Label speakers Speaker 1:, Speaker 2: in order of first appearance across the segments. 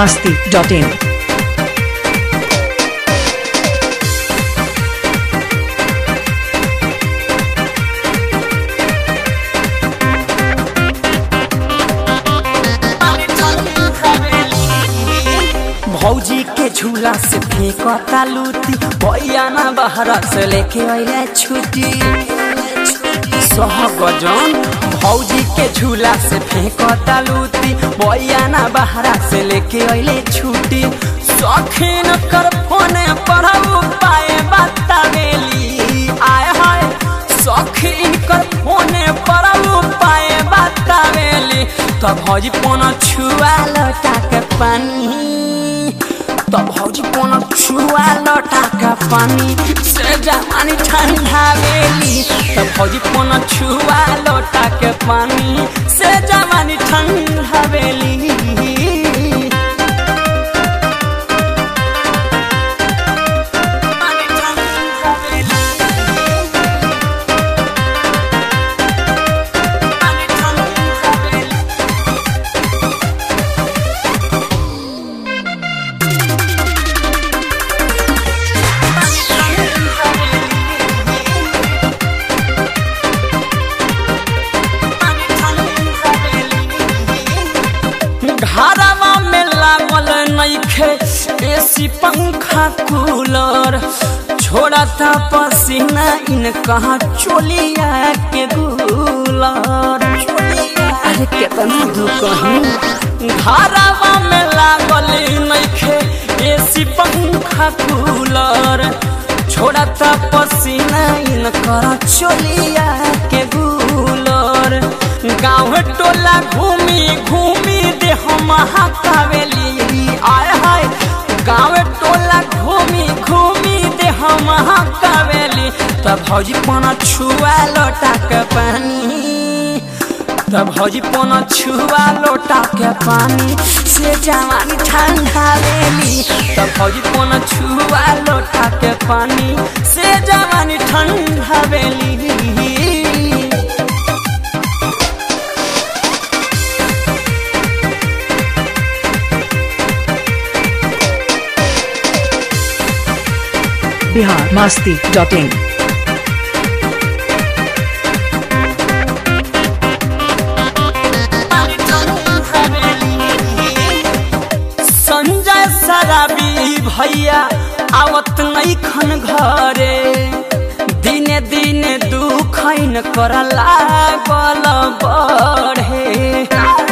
Speaker 1: masti.in.
Speaker 2: भौजी के झूला से फेंकता लूटी भैया ना बहरा से लेके अइले छुट्टी सहगजन भौजी के झूला से फेंकता लूटी भैया ना बहरा से लेके अइले छुट्टी सखीन कर फोने पढ़ाऊ पाए बतावेली आय हाय सखीन कर फोने पढ़ाऊ पाए बतावेली तो भौजी पोना छुआ लटा के पानी तो भौजी कोनो छुआ लटा का पानी से जवानी ठंडा वेली तो भौजी कोनो छुआ लटा के पानी से जवानी ठंडा वेली पानी ठंडा वेली। पानी ठंडा वेली। घरवा में लागल नइखे एसी पंखा कूलर छोड़ता पसीना इन कहा चोलिया के गुलर अरे केतना दुकही घरवा में लागल नइखे एसी पंखा कूलर छोड़ता पसीना इन कहा चोलिया के गुलर गाँव टोला घूमी घूमी दे हम हकावेली आय हाय गाँव टोला घूमी घूमी दे हम हकावेली तब भौजी पना छुआ लोटा के पानी तब भौजी पना छुआ लोटा के पानी से जवानी ठंडा लेली तब भौजी पना छुआ लोटा के पानी से जवानी ठंडा बेली
Speaker 1: Bihar masti.in.
Speaker 2: संजय सराबी भैया आवत नहीं खन घरे दिने दिने दुख न कर लागल बढ़े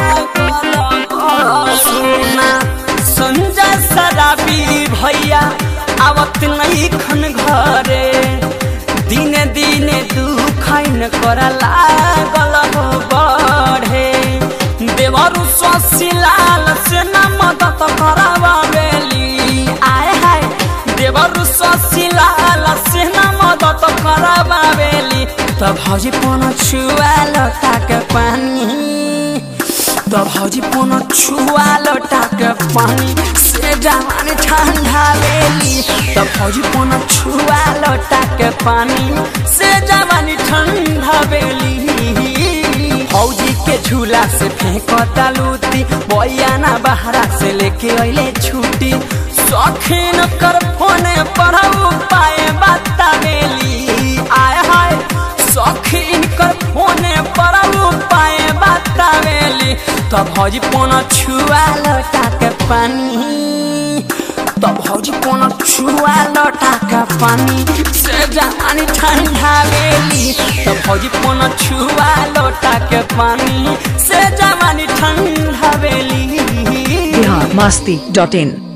Speaker 2: सुना संजय सराबी भैया आवत नहीं खन घरे दिने दिने दुख न कर लागल बढ़े देवरु स्वशिलाल से न मदद करावेली आय हाय देवरु स्वशिलाल से न मदद करावेली त भौजी पोन छुआ लटा के पानी त भौजी पोन छुआ लटा के पानी से जवानी ठंडा वेली त भौजी पोन छुआ लटा के पानी से जवानी ठंडा वेली फौजी के झूला से फेंकता लूटी बयाना बहरा से लेके अइले छुट्टी शौकीन कर फोने पढ़ाऊ पाए बतावेली आय हाय शौकीन कर फोने पढ़ाऊ पाए बतावेली तो भौजी पोना छुआ लटा के पानी तो भौजी कोनो छुआ लटा के पानी से जवानी ठंडा वेली तो भौजी कोनो छुआ लटा के पानी से जवानी ठंडा वेली
Speaker 1: Bihar masti.in.